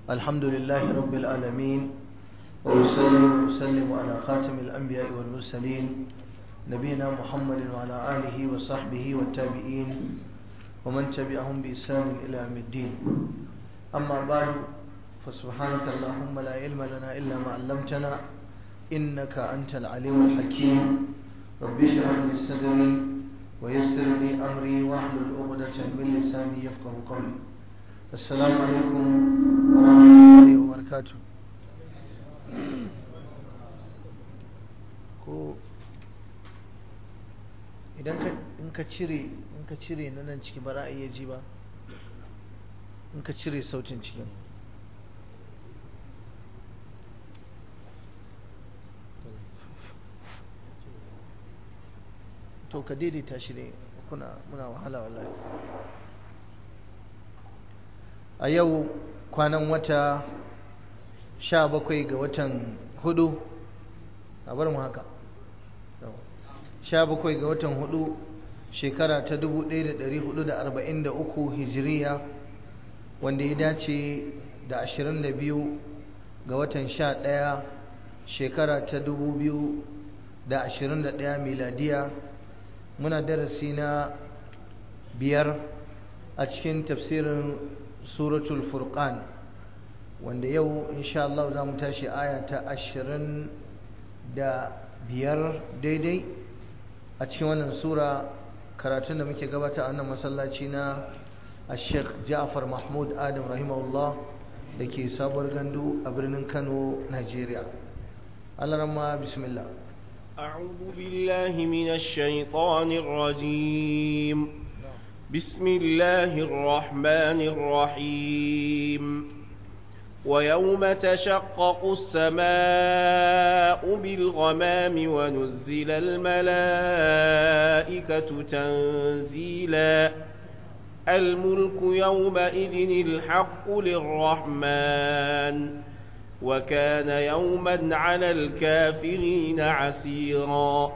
الحمد لله رب العالمين وأسلم وأسلم على خاتم الأنبياء والمرسلين نبينا محمد وعلى آله وصحبه والتابعين ومن تبعهم بإحسان إلى يوم الدين أما بعد فسبحانك اللهم لا علم لنا إلا ما علمتنا إنك أنت العليم الحكيم رب اشرح لي صدري ويسر لي أمري واحلل عقدة من لساني يفقه قولي السلام عليكم ورحمة الله وبركاته ko idan in ka cire in ka cire na nan ciki ba za a iya ji ba in ka cire sautin cikin to ka daidaita shi ne kuna muna wahala wallahi a yau kwanan wata sha bakwai ga watan hudu a bar mu haka sha bakwai ga watan hudu shekara ta 1443 hijiriya wanda ya dace da 22 ga watan sha ɗaya shekara ta 2021 miladiya muna darasi na biyar a cikin tafsirin suratul furqan wanda yau insha Allah za mu tashi aya ta ashirin da biyar daidai a cikin wannan sura karatun da muke gabata a wannan masallaci na Sheikh Ja'far Mahmud Adam rahimahullah da ke sabuwar gandu a birnin Kano, Najeriya. Allah ramma bismillah. أعوذ بالله من الشيطان الرجيم بسم الله الرحمن الرحيم ويوم تشقق السماء بالغمام ونزل الملائكة تنزيلا الملك يومئذ الحق للرحمن وكان يوما على الكافرين عسيرا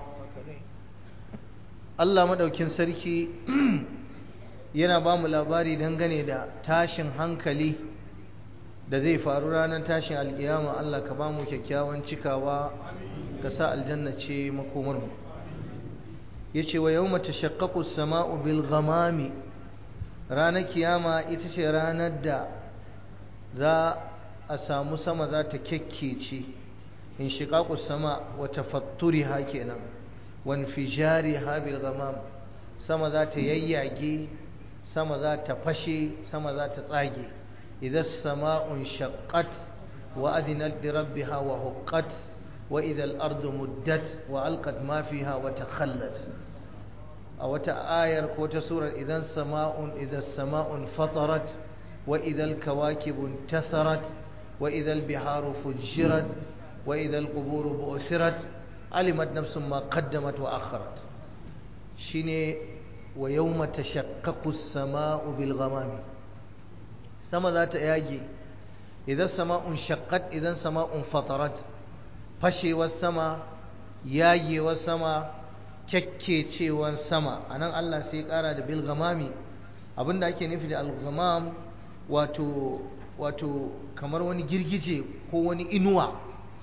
Allah madaukin sarki yana ba mu labari dangane da tashin hankali da zai faru ranar tashin alkiyama Allah ka ba mu kyakkyawan cikawa ka sa aljanna ce makomarmu ya ce wa yau mata shakkaku sama'u bil ghamami ranar kiyama ita ce ranar da za a samu sama za ta kyakkece in shiƙaƙu sama wata fatturi ha kenan wani fijari ha bil ghamam sama za ta yayyage sama za ta fashe sama za ta tsage إذا السماء انشقت وأذنت لربها وهقت وإذا الأرض مدت وألقت ما فيها وتخلت أو آية كوت سورة إذا السماء إذا السماء انفطرت وإذا الكواكب انتثرت وإذا البحار فجرت وإذا القبور بؤسرت علمت نفس ما قدمت وأخرت شيني ويوم تشقق السماء بالغمام sama za ta yage idan sama'un shaqqat idan sama'un fatarat fashewar sama yagewar sama kyakkecewar sama anan Allah sai ya kara da bil ghamami abinda ake nufi da al ghamam wato wato kamar wani girgije ko wani inuwa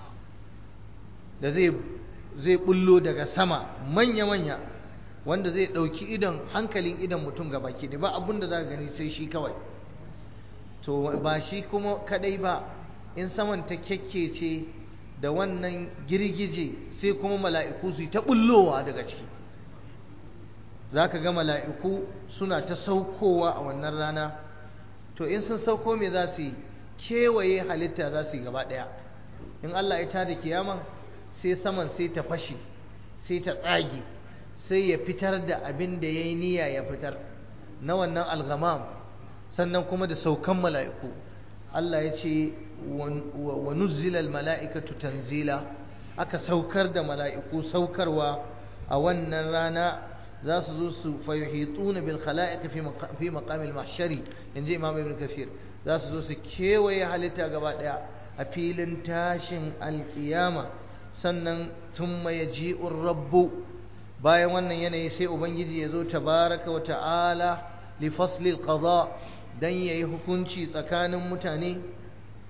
da zai zai bullo daga sama manya manya wanda zai dauki idan hankalin idan mutum gabaki da ba abinda za ka gani sai shi kawai to ba shi kuma kadai ba in saman ta kyakkece da wannan girgije sai kuma mala'iku su ta bullowa daga ciki za ka ga mala'iku suna ta saukowa a wannan rana to in sun sauko me za su yi kewaye halitta za su yi gaba ɗaya in Allah ya tada kiyaman sai saman sai ta fashe sai ta tsage sai ya fitar da abin da ya yi niyya ya fitar na wannan algamam sannan kuma da saukan mala'iku Allah ya ce wa nuzzilal mala'ikatu tanzila aka saukar da mala'iku saukarwa a wannan rana za su zo su fayuhituna bil khala'iq fi maqamil mahshari inji imam ibn kasir za su zo su kewaye halitta gaba daya a filin tashin alkiyama sannan thumma yaji'ur rabbu bayan wannan yanayi sai ubangiji ya zo tabaraka wa ta'ala li faslil qada dan yayi hukunci tsakanin mutane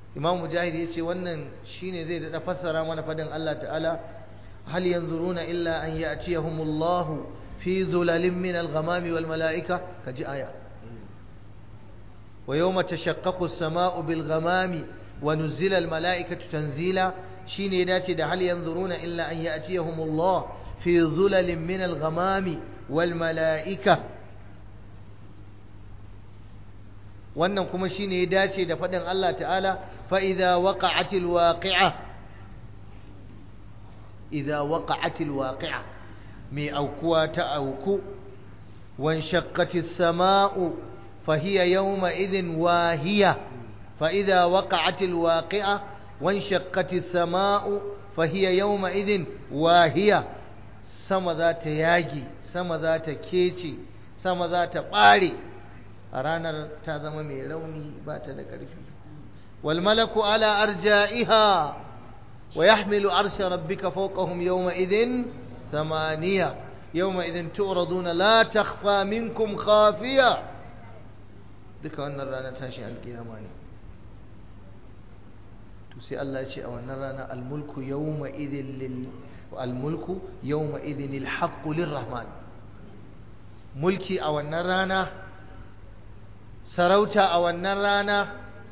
imam mujahid ya ce wannan shine zai daɗa fassara mana fadin Allah ta'ala hal yanzuruna illa an ya'tiyahumullahu fi zulalin min al-ghamami wal mala'ika kaji aya wa yawma tashaqqaqu as-sama'u bil ghamami wa nuzila al mala'ikatu tanzila shine dace da hal yanzuruna illa an ya'tiyahumullah fi zulalin min al ghamami wal mala'ika wannan kuma shine ya dace da faɗin Allah ta'ala fa idza waqa'atil waqi'a idza waqa'atil waqi'a mai aukuwa ta auku wan shaqqatis sama'u fa hiya yawma idhin wahiya fa idza waqa'atil waqi'a wan shaqqatis sama'u fa hiya yawma idhin wahiya sama za ta yage sama za ta kece sama za ta bare a ranar ta zama mai rauni ba ta da ƙarfi wal malaku ala arja'iha wa yahmilu arsha rabbika fawqahum yawma idhin thamaniya yawma idhin tu'raduna la takhfa minkum khafiya duka wannan ranar tashin alkiyama ne to sai Allah ya ce a wannan rana almulku yawma idhin lil almulku yawma idhin alhaqqu lirrahman mulki a wannan rana sarauta a wannan rana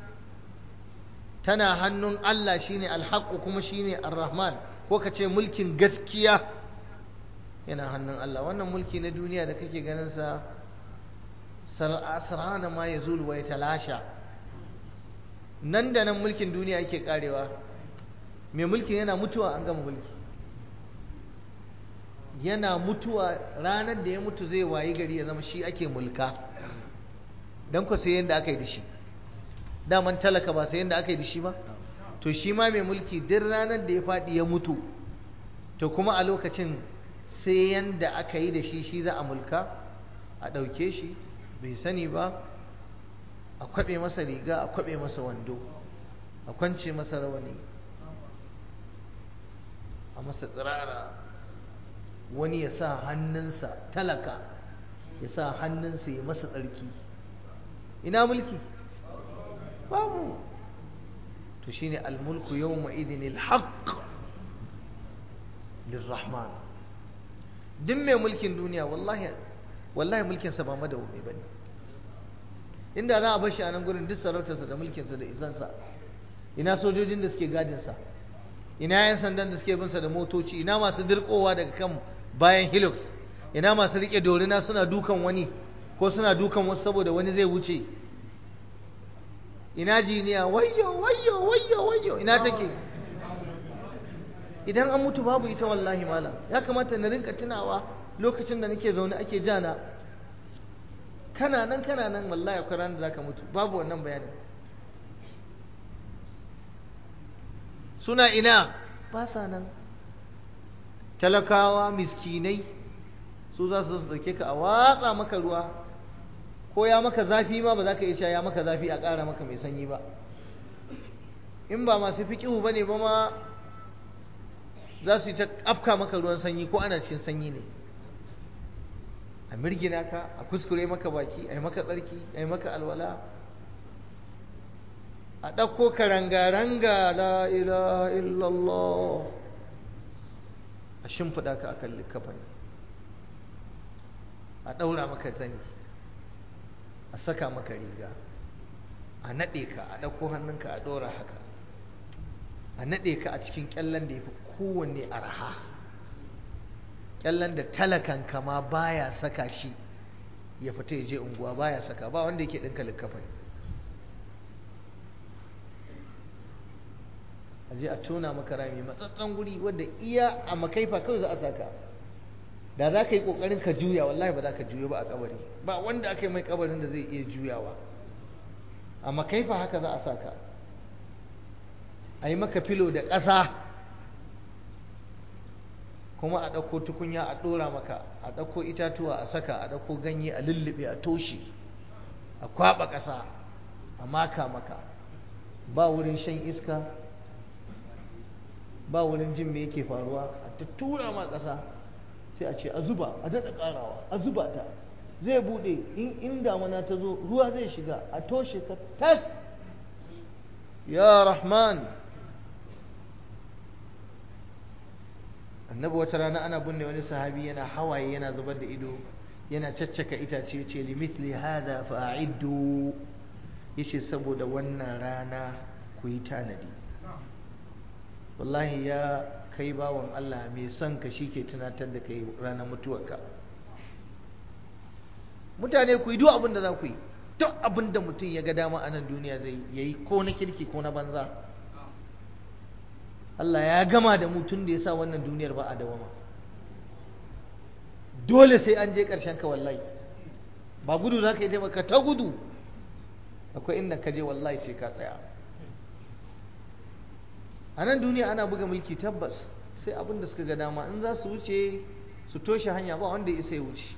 tana hannun Allah shine alhaqqu kuma shine arrahman ko ka ce mulkin gaskiya yana hannun Allah wannan mulki na duniya da kake ganin sa sar'ana ma yazul wa talasha nan da nan mulkin duniya yake karewa mai mulkin yana mutuwa an gama mulki yana mutuwa ranar da ya mutu zai wayi gari ya zama shi ake mulka don ku sai yadda aka yi da shi daman talaka ba sai yadda aka yi da shi ba to shi ma mai mulki duk ranar da ya faɗi ya mutu to kuma a lokacin sai yadda aka yi da shi shi za a mulka a ɗauke shi bai sani ba a kwaɓe masa riga a kwaɓe masa wando a kwance masa rawani a masa tsirara wani ya sa hannunsa talaka ya sa hannunsa ya masa tsarki ina mulki babu to shine almulku yawma idhin alhaq lirrahman duk mai mulkin duniya wallahi wallahi mulkin sa ba madawumi bane inda za a bar shi a nan gurin duk sarautarsa da mulkin sa da isansa ina sojojin da suke gadin sa ina yan sandan da suke bin sa da motoci ina masu dirkowa daga kan bayan hilux ina masu rike dorina suna dukan wani ko suna dukan wasu saboda wani zai wuce ina jiniya wayyo wayyo wayyo wayyo ina take idan an mutu babu ita wallahi malam ya kamata na rinka tunawa lokacin da nake zaune ake jana kana nan kana nan wallahi akwai ranar da zaka mutu babu wannan bayanin suna ina ba sa nan talakawa miskinai su za su dauke ka a watsa maka ruwa ko ya maka zafi ma ba za ka iya cewa ya maka zafi a ƙara maka mai sanyi ba in ba masu fiƙihu ba ne ba ma za su yi ta afka maka ruwan sanyi ko ana cikin sanyi ne a mirgina ka a kuskure maka baki a yi maka tsarki a yi maka alwala a ɗauko ka ranga-ranga la ilaha illallah a shimfiɗa ka akan likafani a ɗaura maka zani a saka maka riga a naɗe ka a ɗauko hannunka a ɗora haka a naɗe ka a cikin ƙyallen da ya fi kowanne arha ƙyallen da talakan kama baya saka shi ya fita ya je unguwa baya saka ba wanda yake ɗinka likkafa ne a je a tona maka rami matsatsan guri wadda iya a makaifa kawai za a saka da za ka yi ƙoƙarin ka juya wallahi ba za ka juya ba a kabari ba wanda aka yi mai kabarin da zai iya juyawa a makaifa haka za a saka a yi maka filo da ƙasa kuma a ɗauko tukunya a ɗora maka a ɗauko itatuwa a saka a ɗauko ganye a lullube a toshe a kwaɓa ƙasa a maka maka ba wurin shan iska ba wurin jin me yake faruwa a ta tura ma ƙasa sai a ce a zuba a daɗa ƙarawa a zuba ta zai buɗe in in damana ta zo ruwa zai shiga a toshe ka tas ya rahman annabi wata rana ana binne wani sahabi yana hawaye yana zubar da ido yana caccaka itace ce limitli hada fa'iddu yace saboda wannan rana ku yi tanadi wallahi ya kai bawan Allah mai son ka ke tunatar da kai ranar mutuwarka mutane ku yi duk abin da za ku yi duk abin da mutum ya ga dama a nan duniya zai yayi ko na kirki ko na banza Allah ya gama da mutum da ya sa wannan duniyar ba a dawama dole sai an je ƙarshen ka wallahi ba gudu za ka yi taimaka ta gudu akwai inda ka je wallahi sai ka tsaya a nan duniya ana buga mulki tabbas sai abin da suka ga dama in za su wuce su toshe hanya ba wanda ya isa ya wuce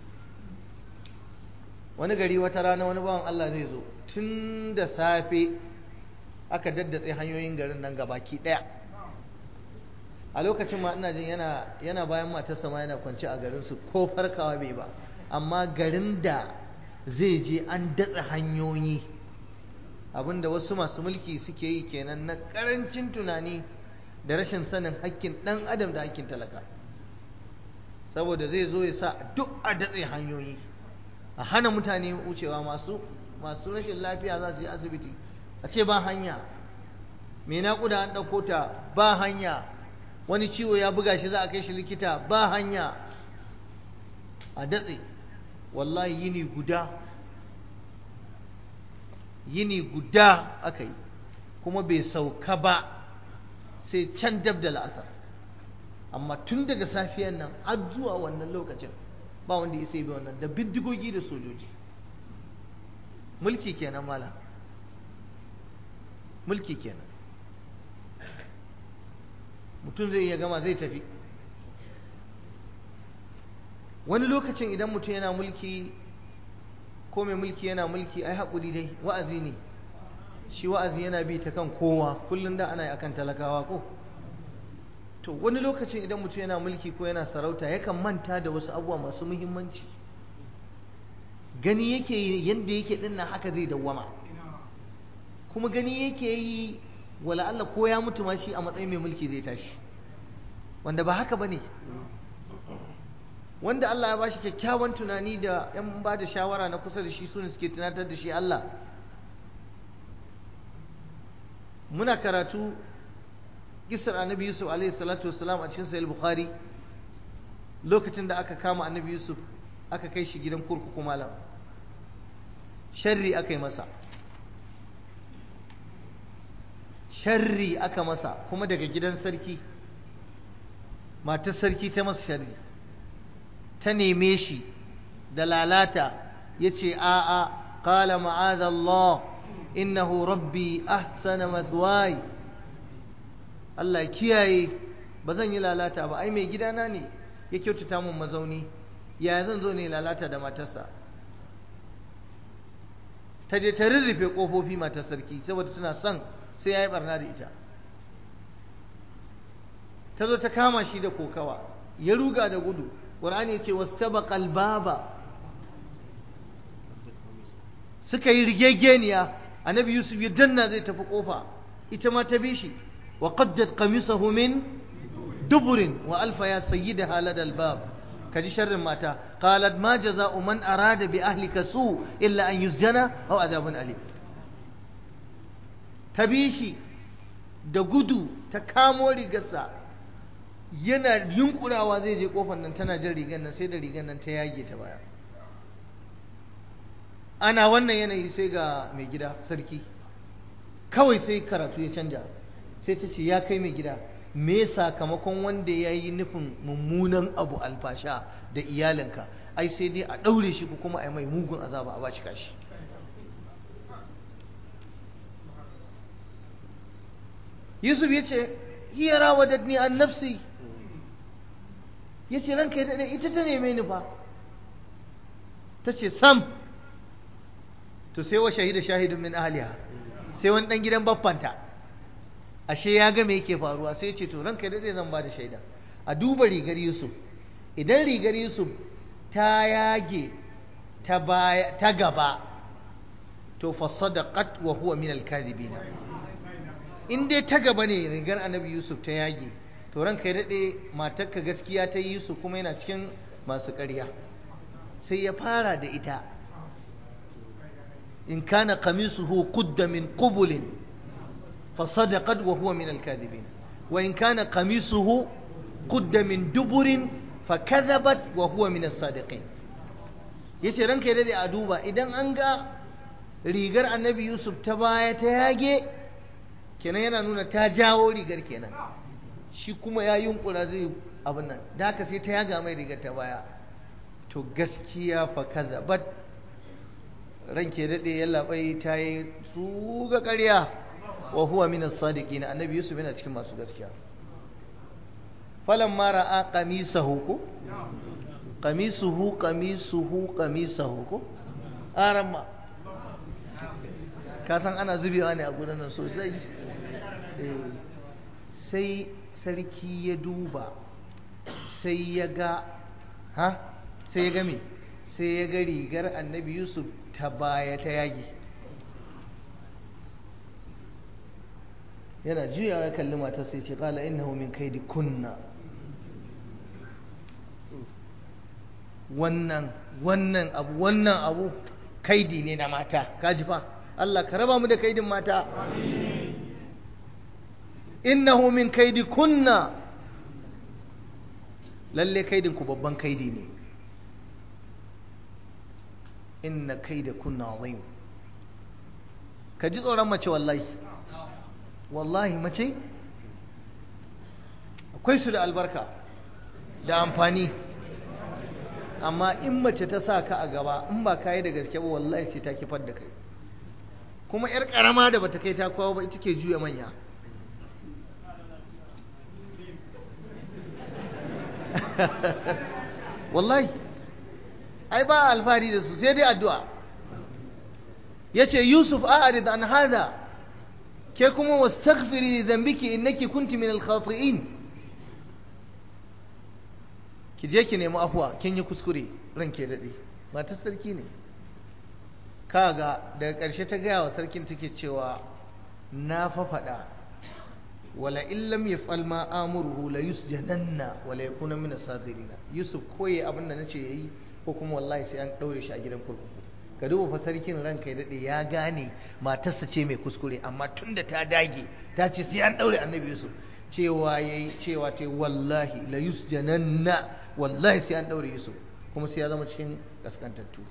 wani gari wata rana wani bawan Allah zai zo tun da safe aka daddatse hanyoyin garin nan gabaki ɗaya a lokacin ma ina jin yana yana bayan matarsa ma yana kwance a garin su ko farkawa bai ba amma garin da zai je an datse hanyoyi abinda wasu masu mulki suke yi kenan na karancin tunani da rashin sanin hakkin dan adam da hakkin talaka saboda zai zo ya sa duk a datse hanyoyi a hana mutane wucewa masu masu rashin lafiya za su je asibiti a ce ba hanya me naƙuda an ɗauko ta ba hanya wani ciwo ya buga shi za a kai shi likita ba hanya a datse wallahi yini guda yini guda aka yi kuma bai sauka ba sai can dab da la'asar amma tun daga safiyan nan har zuwa wannan lokacin ba wanda ya sai bi wannan da bindigogi da sojoji mulki kenan mala mulki kenan mutum zai iya gama zai tafi wani lokacin idan mutum yana mulki ko mai mulki yana mulki ai haƙuri dai wa'azi ne shi wa'azi yana bi ta kan kowa kullum da ana yi akan talakawa ko to wani lokacin idan mutum yana mulki ko yana sarauta yakan manta da wasu abubuwa masu muhimmanci gani yake yi yadda yake dinnan haka zai dawwama kuma gani yake yi wala Allah ko ya mutu ma shi a matsayin mai mulki zai tashi wanda ba haka bane wanda Allah ya bashi kyakkyawan tunani da yan ba da shawara na kusa da shi su ne suke tunatar da shi Allah muna karatu kisar annabi Yusuf alaihi salatu wassalam a cikin sahih bukhari lokacin da aka kama annabi Yusuf aka kai shi gidan kurkuku malam sharri aka yi masa sharri aka masa kuma daga gidan sarki matar sarki ta masa sharri ta neme shi da lalata ya ce a'a qala ma'adallah innahu rabbi ahsana mathwai Allah kiyaye ba zan yi lalata ba ai mai gidana ne ya kyautata mun mazauni ya zan zo ne lalata da matarsa ta je ta rurrufe kofofi matar sarki saboda tana son sai ya yi barna da ita ta zo ta kama shi da kokawa ya ruga da gudu ƙwar'ani ya ce wasu taba kalbaba suka yi rigegeniya annabi yusuf ya danna zai tafi kofa ita ma ta bi shi wa qaddat qamisahu min duburin wa alfa ya sayyidaha ladal bab kaji sharrin mata qalat ma jaza'u man arada bi ahlika su illa an yusjana aw adabun alim ta bi shi da gudu ta kamo rigarsa yana yunkurawa zai je kofar nan tana jin rigar nan sai da rigar nan ta yage ta baya ana wannan yanayi sai ga mai gida sarki kawai sai karatu ya canja sai ta ce ya kai mai gida me sakamakon wanda ya yi nufin mummunan abu alfasha da iyalinka ai sai dai a ɗaure shi ko kuma a yi mai mugun azaba a bashi kashi yusuf ya ce hiya rawadatni an nafsi ya ce ranka ya ita ta neme ni fa ta ce sam to sai wa shahida shahidun min ahliha sai wani dan gidan baffanta ashe ya ga me yake faruwa sai ya ce to ranka ya zan ba da shaida a duba rigar yusuf idan rigar yusuf ta yage ta baya ta gaba to fa sadaqat wa huwa min al-kadhibin in dai ta gaba ne rigar annabi yusuf ta yage to ranka ya daɗe matarka gaskiya ta yi yusuf kuma yana cikin masu ƙarya sai ya fara da ita in kana qamisuhu qudda min qubulin fa sadaqat wa huwa min al-kadhibin wa in kana qamisuhu qudda min duburin fa kadhabat wa huwa min as-sadiqin yace ranka ya daɗe a duba idan an ga rigar annabi yusuf ta baya ta yage kenan yana nuna ta jawo rigar kenan shi kuma ya yunkura zai abin nan da haka sai ta yaga mai rigar ta baya to gaskiya fa kazabat ranke dade ya labai ta yi su ga ƙarya wa huwa min as-sadiqin annabi yusuf yana cikin masu gaskiya falan ma ra'a qamisahu ko qamisuhu qamisuhu qamisahu ko aramma ka san ana zubewa ne a gudan nan sosai sai sarki ya duba sai ya ga ha sai ya ga me sai ya ga rigar annabi yusuf ta baya ta yagi yana juyawa ya kalli matar sai ce kala innahu min kaidi kunna wannan wannan abu wannan abu kaidi ne na mata kaji fa Allah ka raba mu da kaidin mata innahu min kaidi kunna lalle kaidin ku babban kaidi ne inna kaida kunna azim ka ji tsoron mace wallahi wallahi mace akwai su da albarka da amfani amma in mace ta sa ka a gaba in ba ka yi da gaske ba wallahi sai ta kifar da kai kuma 'yar karama da bata kai ta kawo ba ita ke juya manya wallahi ai ba alfahari da su sai dai addu'a yace yusuf a'rid an hada ke kuma wastaghfiri li dhanbiki innaki kunti min al-khati'in ki je ki nemi afuwa kin yi kuskure ranke dade matar sarki ne kaga daga ƙarshe ta gaya wa sarkin take cewa na fa faɗa wala in lam yaf'al ma amuruhu la yusjananna wala yakuna min as-saghirina yusuf koyi abin da nace yayi ko kuma wallahi sai an daure shi a gidan kurkuku ka duba fa sarkin ranka ya dade ya gane matarsa ce mai kuskure amma tunda ta dage ta ce sai an daure annabi yusuf cewa yayi cewa ta wallahi la yusjananna wallahi sai an daure yusuf kuma sai ya zama cikin kaskantattu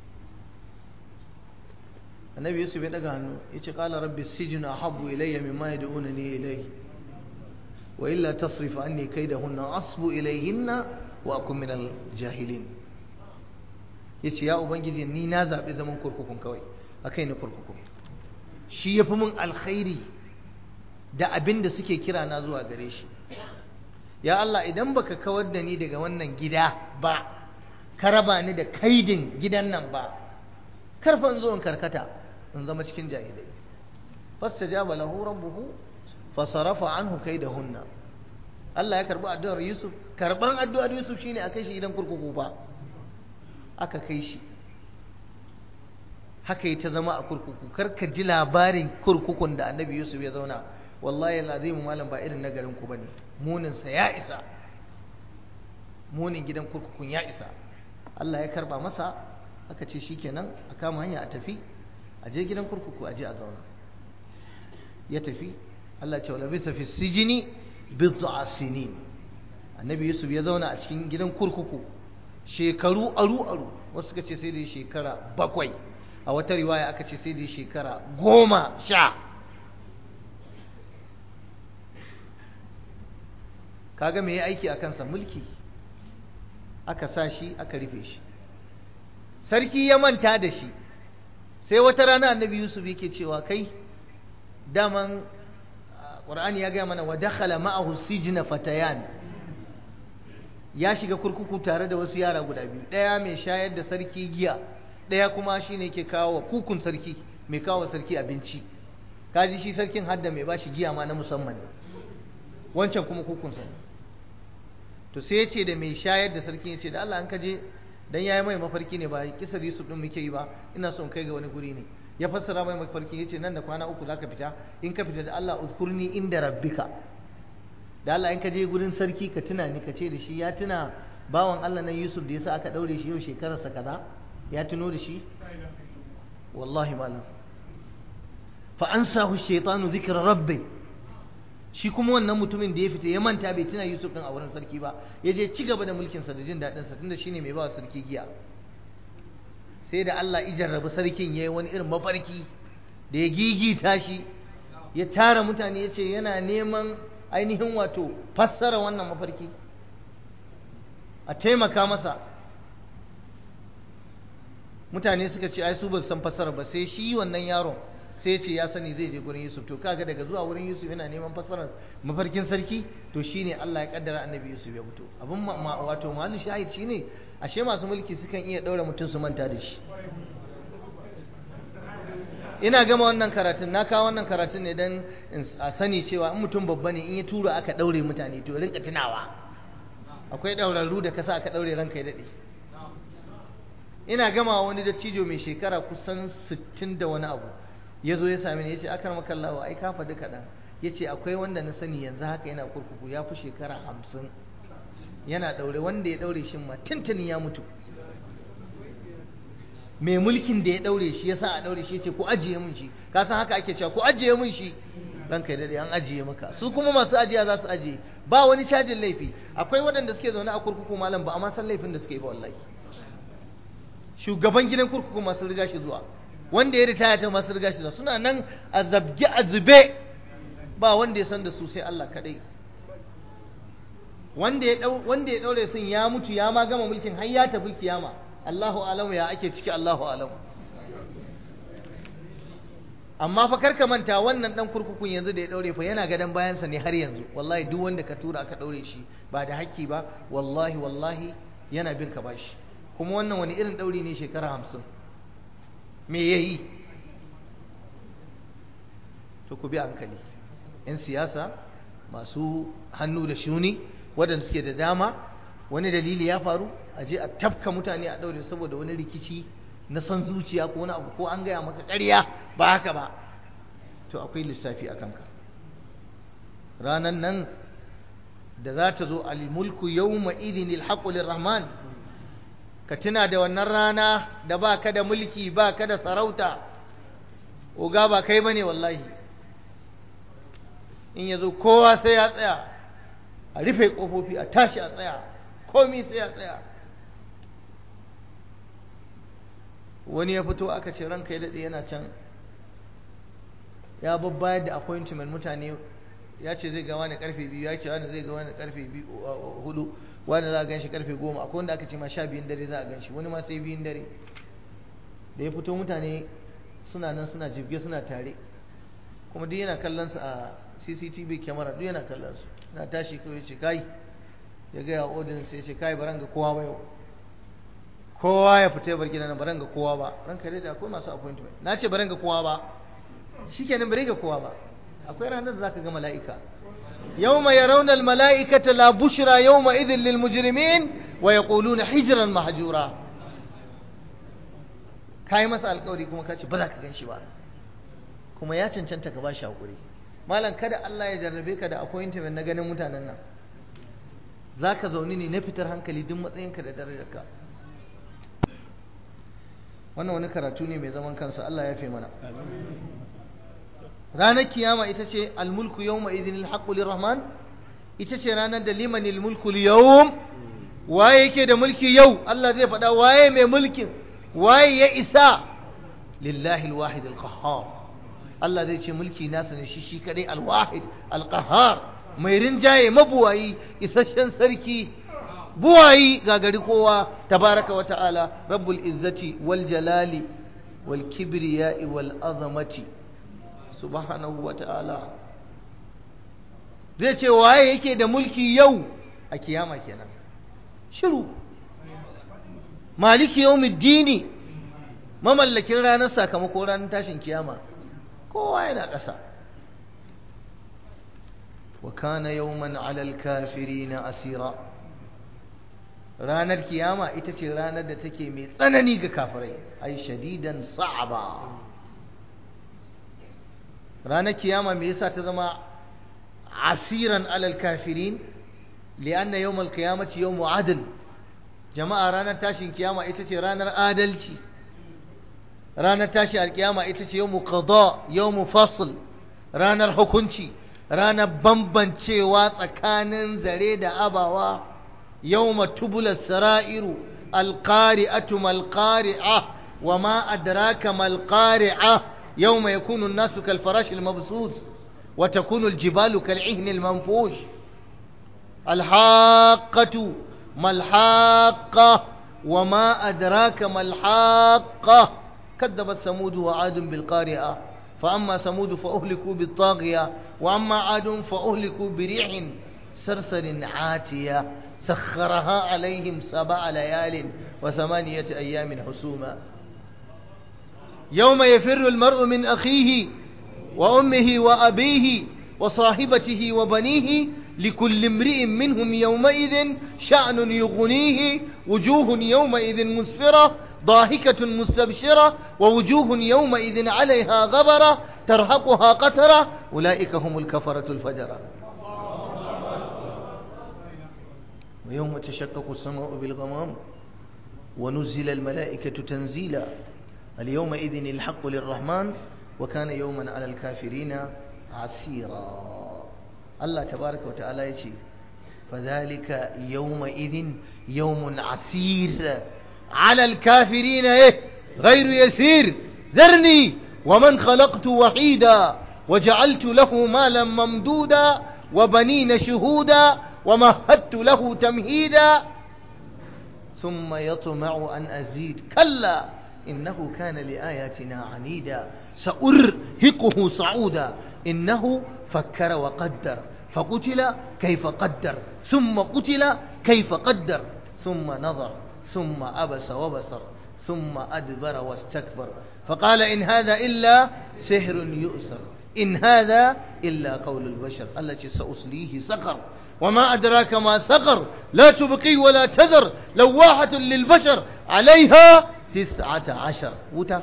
annabi yusuf ya daga hannu ya ce kala rabbi sijin ahabbu ilayya mimma yad'unani ilayhi wa illa tasrif anni kaydahunna asbu ilayhinna wa akun min al-jahilin yace ya ubangiji ni na zabi zaman kurkukun kawai akai ni kurkuku shi yafi mun alkhairi da abin da suke kira na zuwa gare shi ya Allah idan baka kawar da ni daga wannan gida ba ka raba ni da kaidin gidan nan ba karfan zo in karkata in zama cikin jahilai fastajaba lahu rabbuhu fasarafa anhu kaidahunna Allah ya karbi addu'ar Yusuf karban addu'ar Yusuf shine a kai shi gidan kurkuku fa aka kai shi haka yi ta zama a kurkuku kar ka ji labarin kurkukun da annabi Yusuf ya zauna wallahi alazim malam ba irin na garin ku bane munin sa ya isa munin gidan kurkukun ya isa Allah ya karba masa aka ce shikenan a kama hanya a tafi a je gidan kurkuku a je a zauna ya tafi Allah ce wala bisa fi sijini bid'a sinin annabi yusuf ya zauna a cikin gidan kurkuku shekaru aru aru wasu suka ce sai da shekara bakwai a wata riwaya aka ce sai da shekara goma sha kaga me ya aiki a kansa mulki aka sa shi aka rufe shi sarki ya manta da shi sai wata rana annabi yusuf yake cewa kai daman ƙur'ani ya gaya mana wa dakhala ma'ahu sijna fatayan ya shiga kurkuku tare da wasu yara guda biyu ɗaya mai shayar da sarki giya ɗaya kuma shine ke kawo wa kukun sarki mai kawo sarki abinci kaji shi sarkin hadda mai bashi giya ma na musamman wancan kuma kukun sa to sai ya ce da mai shayar da sarki ya ce da Allah an kaje dan yayi mai mafarki ne ba kisar Yusuf din muke yi ba ina son kai ga wani guri ne ya fassara mai mafarki yace nan da kwana uku zaka fita in ka fita da Allah uzkurni inda rabbika da Allah in ka je gurin sarki ka tuna ni ka ce da shi ya tuna bawan Allah nan Yusuf da yasa aka daure shi yau shekararsa kaza ya tuno da shi wallahi malam fa ansahu shaytanu zikra rabbi shi kuma wannan mutumin da ya fita ya manta bai tuna Yusuf din a wurin sarki ba ya je ci gaba da mulkin sa da jin dadin sa tunda shine mai ba sarki giya sai da Allah ya jarrabi sarkin yayi wani irin mafarki da ya gigita shi ya tara mutane ya ce yana neman ainihin wato fassara wannan mafarki a taimaka masa mutane suka ce ai su ba san fassara ba sai shi wannan yaron sai ya ce ya sani zai je gurin Yusuf to kaga daga zuwa wurin Yusuf yana neman fassarar mafarkin sarki to shine Allah ya kaddara annabi Yusuf ya fito abin wato mahallu shahid shine ashe masu mulki sukan iya daura mutum su manta da shi ina gama wannan karatun na kawo wannan karatun ne don a sani cewa in mutum babba ne in ya tura aka daure mutane to rinka tunawa akwai daurarru da kasa aka daure ranka ya daɗe ina gama wani dattijo mai shekara kusan sittin da wani abu ya zo ya sami ni ya ce akar makallawa ai ka faɗi kaɗan ya ce akwai wanda na sani yanzu haka yana kurkuku ya fi shekara hamsin yana ɗaure wanda ya ɗaure shi ma tuntuni ya mutu mai mulkin da ya ɗaure shi ya sa a ɗaure shi ya ce ku ajiye mun shi ka san haka ake cewa ku ajiye mun shi ranka daɗe an ajiye maka su kuma masu ajiya za su ajiye ba wani cajin laifi akwai waɗanda suke zaune a kurkuku malam ba a ma san laifin da suke yi ba wallahi shugaban gidan kurkuku masu riga shi zuwa wanda ya ritaya ta masu riga shi zuwa suna nan a zabge a zube ba wanda ya san da su sai Allah kaɗai wanda ya wanda ya daure sun ya mutu ya ma gama mulkin har ya tafi kiyama Allahu alamu ya ake ciki Allahu alamu amma fa karka manta wannan dan kurkukun yanzu da ya daure fa yana gadan bayansa ne har yanzu wallahi duk wanda ka tura aka daure shi ba da haƙƙi ba wallahi wallahi yana bin ka bashi kuma wannan wani irin dauri ne shekara hamsin me yayi to ku bi hankali 'yan siyasa masu hannu da shuni waɗanda suke da dama wani dalili ya faru a je a tafka mutane a ɗaure saboda wani rikici na son zuciya ko wani abu ko an gaya maka ƙarya ba haka ba to akwai lissafi a kanka ranan nan da za ta zo almulku yawma idin alhaqu lirrahman ka tuna da wannan rana da ba ka da mulki ba ka da sarauta oga ba kai bane wallahi in ya zo kowa sai ya tsaya a rufe ƙofofi a tashi a tsaya komi sai ya tsaya wani ya fito aka ce ranka ya daɗe yana can ya babbayar da appointment mutane ya ce zai ga wani karfe biyu ya ce wani zai ga wani karfe hudu wani za a gan shi karfe goma akwai wanda aka ce ma sha biyun dare za a gan shi wani ma sai biyun dare da ya fito mutane suna nan suna jibge suna tare kuma duk yana kallon su a cctv camera duk yana kallon su na tashi kawai ce kai ya gaya wa audience ya ce kai baran ga kowa ba yau kowa ya fita ya bar gidan baran ga kowa ba ranka dai da akwai masu appointment na ce baran ga kowa ba shikenan bare ga kowa ba akwai ranar da zaka ga mala'ika yawma yarawna al-mala'ikata la bushra yawma idhin lil mujrimin wa yaquluna hijran mahjura kai masa alƙawari kuma ka ce ba za ka gan shi ba kuma ya cancanta ka ba shi haƙuri malam kada Allah ya jarrabe ka da appointment na ganin mutanen nan za ka zaune ne na fitar hankali duk matsayinka da darajarka wannan wani karatu ne mai zaman kansa Allah ya fi mana ranar kiyama ita ce almulku yawma idhin alhaqqu lirrahman ita ce ranar da limanil mulku yawm waye yake da mulki yau Allah zai faɗa waye mai mulkin waye ya isa lillahi alwahid alqahhar Allah zai ce mulki nasa ne shi shi kadai alwahid alqahhar mai rinjaye mabuwayi isasshen sarki buwayi gagari kowa tabaraka wa ta'ala rabbul izzati wal jalali wal kibriya'i wal azamati subhanahu wa ta'ala zai ce waye yake da mulki yau a kiyama kenan shiru maliki yawmiddini mamallakin ranar sakamako ranar tashin kiyama kowa yana ƙasa wa kana yawman alal kafirina asira ranar kiyama ita ce ranar da take mai tsanani ga kafirai ai shadidan sa'aba ranar kiyama me yasa ta zama asiran alal kafirin li'anna yawmal qiyamati yawmu adl jama'a ranar tashin kiyama ita ce ranar adalci ranar tashi alkiyama ita ce yawmu qada yawmu fasl ranar hukunci ranar bambancewa tsakanin zare da abawa yawma tubula sara'iru alqari'atu malqari'a wama adraka malqari'a yawma yakunu an-nasu kalfarash al-mabsus wa takunu al-jibalu kal'ihn al-manfush الحاقة ما الحاقة وما أدراك ما الحاقة كذبت ثمود وعاد بالقارعة فأما ثمود فأهلكوا بالطاغية وأما عاد فأهلكوا بريح سرسر عاتية سخرها عليهم سبع ليال وثمانية أيام حسوما يوم يفر المرء من أخيه وأمه وأبيه وصاحبته وبنيه لكل امرئ منهم يومئذ شأن يغنيه وجوه يومئذ مسفرة ضاحكة مستبشرة ووجوه يومئذ عليها غبرة ترهقها قترة أولئك هم الكفرة الفجرة ويوم تشقق السماء بالغمام ونزل الملائكة تنزيلا اليومئذ الحق للرحمن وكان يوما على الكافرين عسيرا Allah tabaraka wa ta'ala ya ce fadhalika yawma idhin yawmun asir ala alkafirin eh ghayru yasir dharni wa man khalaqtu wahida وجعلت له مالا ممدودا وبنين شهودا ومهدت له تمهيدا ثم يطمع أن أزيد كلا إنه كان لآياتنا عنيدا سأرهقه صعودا إنه فكر وقدر فقتل كيف قدر ثم قتل كيف قدر ثم نظر ثم أبس وبصر ثم أدبر واستكبر فقال إن هذا إلا سحر يؤثر إن هذا إلا قول البشر التي سأصليه سقر وما أدراك ما سقر لا تبقي ولا تذر لواحة للبشر عليها تسعة عشر وتا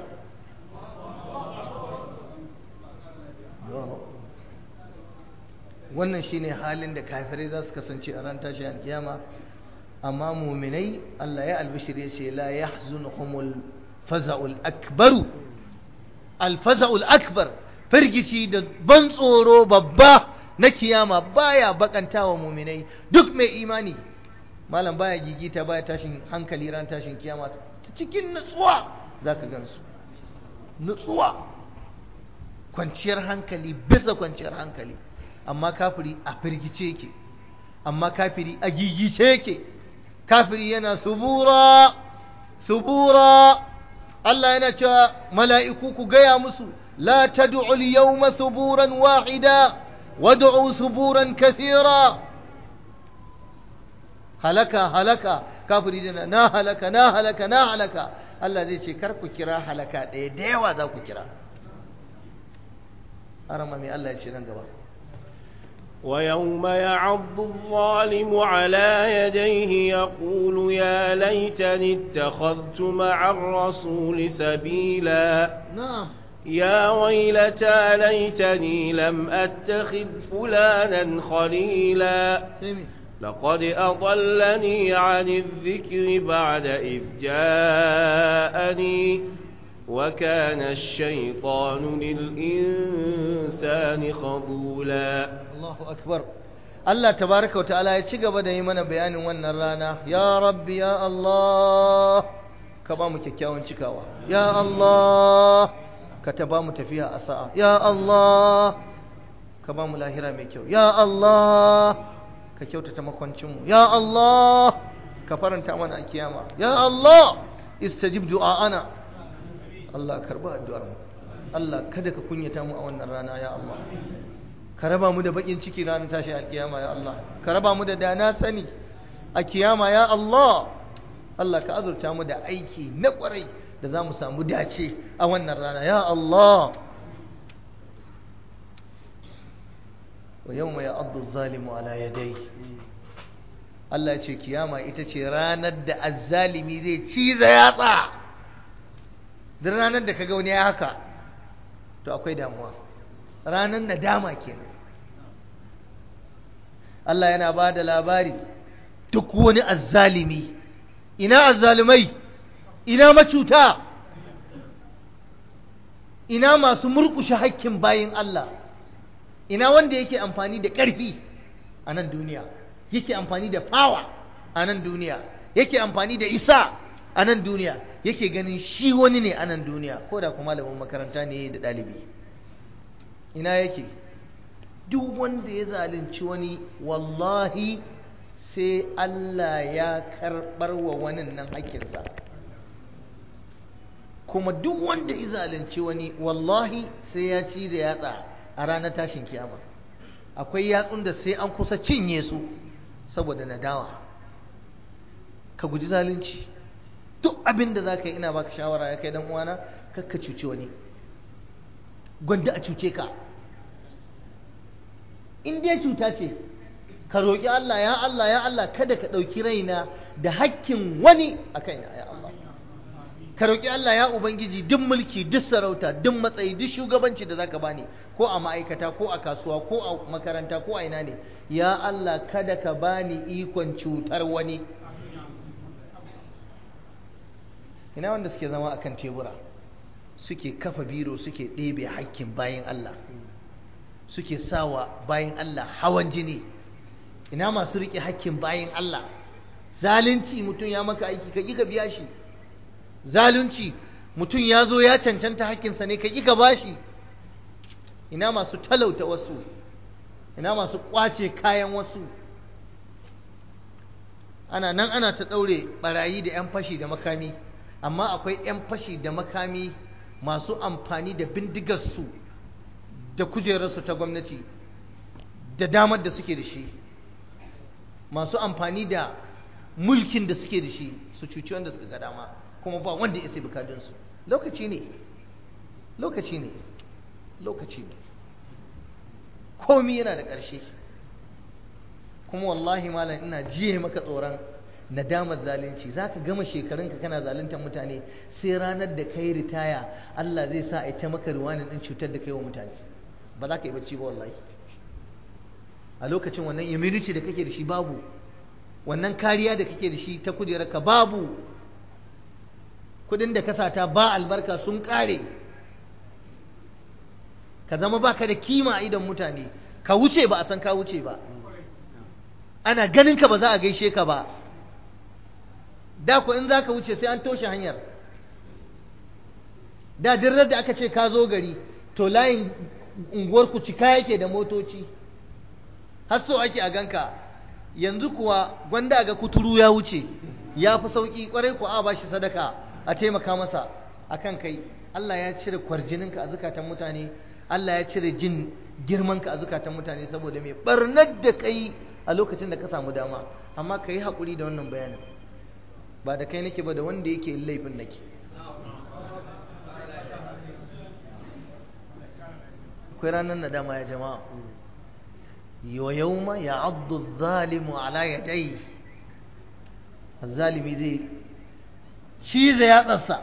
wannan shine halin da kafirai za su kasance a ran tashi alkiyama amma muminai Allah ya albishir ya ce la yahzunhumul faza'ul akbaru al faza'ul akbar firgici da ban tsoro babba na kiyama baya bakantawa muminai duk mai imani malam baya gigita baya tashin hankali ran tashin kiyama cikin nutsuwa zaka gansu nutsuwa kwanciyar hankali bisa kwanciyar hankali amma kafiri a firgice yake amma kafiri a gigice yake kafiri yana subura subura Allah yana cewa mala'iku ku gaya musu la tad'u al-yawma suburan wahida wad'u suburan kathira halaka halaka kafiri dana na halaka na halaka na halaka Allah zai ce kar ku kira halaka ɗaya da yawa za ku kira arama mai Allah ya ce nan gaba ويوم يعض الظالم على يديه يقول يا ليتني اتخذت مع الرسول سبيلا نعم يا ويلتى ليتني لم أتخذ فلانا خليلا سمي لقد أضلني عن الذكر بعد إذ جاءني وكان الشيطان للإنسان خذولا Allahu akbar Allah tabaraka wata'ala ya ci gaba da yi mana bayanin wannan rana ya rabbi ya Allah ka ba mu kyakkyawan cikawa ya Allah ka ta ba mu tafiya a sa'a ya Allah ka ba mu lahira mai kyau ya Allah ka kyautata makwancinmu ya Allah ka faranta mana a kiyama ya Allah istajib du'a'ana Allah karba addu'ar mu Allah kada ka kunyata mu a wannan rana ya Allah ka raba mu da bakin ciki ranar tashi alkiyama ya Allah ka raba mu da dana sani a kiyama ya Allah Allah ka azurta mu da aiki na kwarai da za mu samu dace a wannan rana ya Allah wa yawma ya'addu zalimu ala yadai Allah ya ce kiyama ita ce ranar da azzalimi zai ciza yatsa duk ranar da kaga wani ya haka to akwai damuwa ranar nadama kenan Allah yana ba da labari duk wani azzalimi ina azzalumai ina macuta ina masu murkushe hakkin bayin Allah ina wanda yake amfani da ƙarfi a nan duniya yake amfani da fawa a nan duniya yake amfani da isa a nan duniya yake ganin shi wani ne a nan duniya ko da kuma malamin makaranta ne da ɗalibi ina yake duk wanda ya zalunci wani wallahi sai Allah ya karɓar wa wani nan hakkinsa kuma duk wanda ya zalunci wani wallahi sai ya ci da yatsa a ranar tashin kiyama akwai yatsun da sai an kusa cinye su saboda nadawa ka guji zalunci duk abin da za ka yi ina baka shawara ya kai dan uwana kakka cuci wani gwanda a cuce ka in dai cuta ce ka roƙi Allah ya Allah ya Allah kada ka ɗauki raina da hakkin wani a kaina ya Allah ka roƙi Allah ya Ubangiji duk mulki duk sarauta duk matsayi duk shugabanci da zaka bani ko a ma'aikata ko a kasuwa ko a makaranta ko a ina ne ya Allah kada ka bani ikon cutar wani ina wanda suke zama akan tebura suke kafa biro suke ɗebe hakkin bayan Allah suke sawa bayan Allah hawan jini ina masu riƙe hakkin bayan Allah zalunci mutum ya maka aiki ka ƙi ka biya shi zalunci mutum ya zo ya cancanta hakkinsa ne ka ƙi ka bashi ina masu talauta wasu ina masu ƙwace kayan wasu ana nan ana ta ɗaure ɓarayi da 'yan fashi da makami amma akwai 'yan fashi da makami masu amfani da bindigarsu da kujerarsu ta gwamnati da damar da suke da shi masu amfani da mulkin da suke da shi su cuci wanda suka ga dama kuma ba wanda ya sai bukadunsu lokaci ne lokaci ne lokaci ne komi yana da ƙarshe kuma wallahi malam ina jiye maka tsoron nadamar zalunci za ka gama shekarunka kana zaluntar mutane sai ranar da kai ritaya Allah zai sa a ta maka ruwanin ɗin cutar da kai wa mutane ba za ka yi bacci ba wallahi a lokacin wannan immunity da kake da shi babu wannan kariya da kake da shi ta kujerarka babu kudin da ka sata ba albarka sun kare ka zama baka da kima a idon mutane ka wuce ba a san ka wuce ba ana ganin ka ba za a gaishe ka ba da ku in za ka wuce sai an toshe hanyar da dirar da aka ce ka zo gari to layin unguwarku cika yake da motoci har so ake a ganka yanzu kuwa gwanda ga kuturu ya wuce ya fi sauƙi ƙwarai ku a bashi sadaka a taimaka masa akan kai Allah ya cire kwarjininka a zukatan mutane Allah ya cire jin girmanka a zukatan mutane saboda mai barnar da kai a lokacin da ka samu dama amma ka yi haƙuri da wannan bayanin ba da kai nake ba da wanda yake laifin nake akwai ranar nadama ya jama'a wa yawma ya'addu adh-dhalimu ala yadayhi az-zalimi zai cize yatsarsa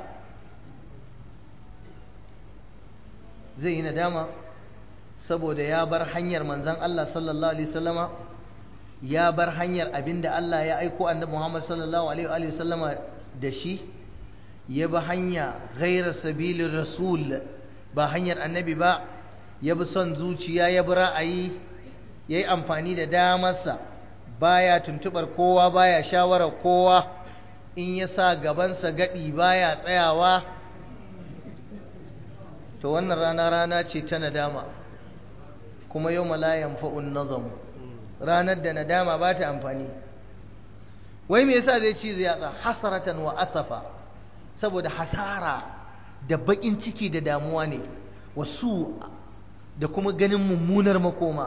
zai yi nadama saboda ya bar hanyar manzon Allah sallallahu alaihi wasallama ya bar hanyar abinda Allah ya aiko annabi Muhammad sallallahu alaihi wasallama da shi ya bi hanya ghairar sabilin rasul ba hanyar annabi ba ya bi son zuciya ya bi ra'ayi ya yi amfani da damarsa baya tuntubar kowa baya shawarar kowa in ya sa gabansa gaɗi baya tsayawa to wannan rana rana ce ta nadama kuma yau malayan fa'un nazamu ranar da nadama ba ta amfani wai me yasa zai ci zai yatsa hasaratan wa asafa saboda hasara da baƙin ciki da damuwa ne wasu da kuma ganin mummunar makoma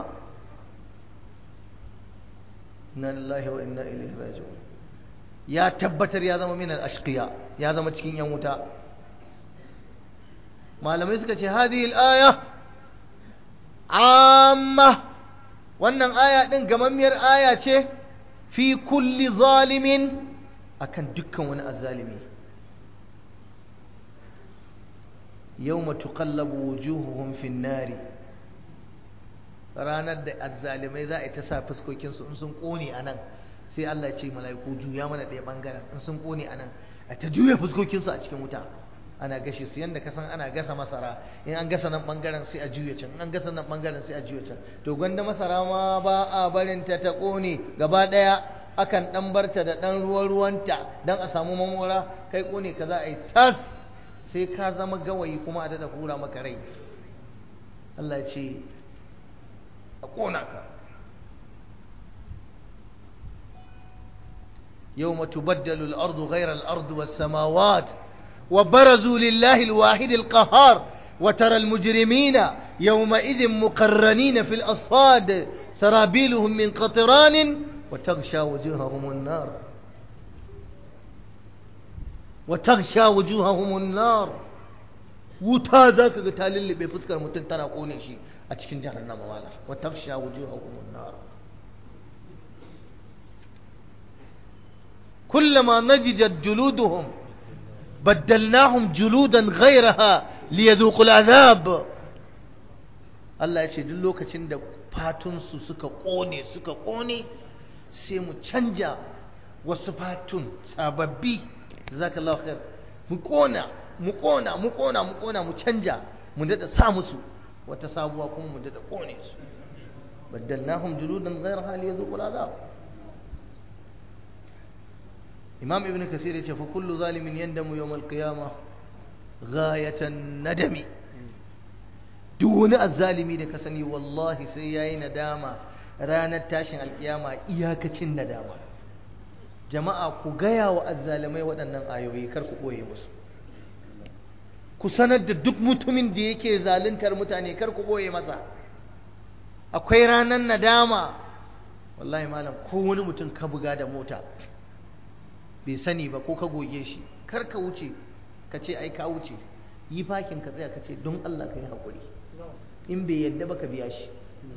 inna lillahi wa inna ilaihi raji'un ya tabbatar ya zama min al-ashqiya ya zama cikin yan wuta malamai suka ce hadhihi al-aya amma wannan aya din gamammiyar aya ce fi kulli zalimin akan dukkan wani azzalimi yawma tuqallabu wujuhuhum fin nari ranar da azzalimai za a yi ta sa fuskokinsu in sun kone a nan sai Allah ce mala'iku juya mana ɗaya ɓangaren in sun kone a nan a ta juya fuskokinsu a cikin wuta ana gashe su yadda ka san ana gasa masara in an gasa nan ɓangaren sai a juya can in an gasa nan ɓangaren sai a juya can to gwanda masara ma ba a barin ta ta kone gaba ɗaya akan ɗan barta da ɗan ruwan ruwanta don a samu mamora kai kone ka za a yi tas sai ka zama gawayi kuma a daɗa hura maka rai Allah ce a ƙona ka يوم تبدل الأرض غير الأرض والسماوات وبرزوا لله الواحد القهار وترى المجرمين يومئذ مقرنين في الأصفاد سرابيلهم من قطران وتغشى وجوههم النار وتغشى وجوههم النار wuta za ka ga ta lullube fuskar mutum tana kone shi a cikin jahannama wala wa taksha wujuhahum an-nar kullama najijat juluduhum baddalnahum juludan ghayraha liyadhuqu al-adhab Allah ya ce duk lokacin da fatunsu suka kone suka kone sai mu canja wasu fatun sababbi jazakallahu khair mu kona mu kona mu kona mu kona mu canja mu dada sa musu wata sabuwa kuma mu dada kone su baddalnahum juludan ghayraha liyadhuqul azab imam ibn kasir yace fa kullu zalimin yandamu yawm al-qiyamah ghayatan nadami duk wani azzalimi da ka sani wallahi sai yayi nadama ranar tashin alkiyama iyakacin nadama jama'a ku gaya wa azzalimai waɗannan ayoyi kar ku ɓoye musu ku sanar da duk mutumin da yake zaluntar mutane kar ku ɓoye masa akwai ranar nadama wallahi malam ko wani mutum ka buga da mota bai sani ba ko ka goge shi kar ka wuce ka ce ai ka wuce yi fakin ka tsaya ka ce don Allah ka yi haƙuri in bai yadda ba ka biya shi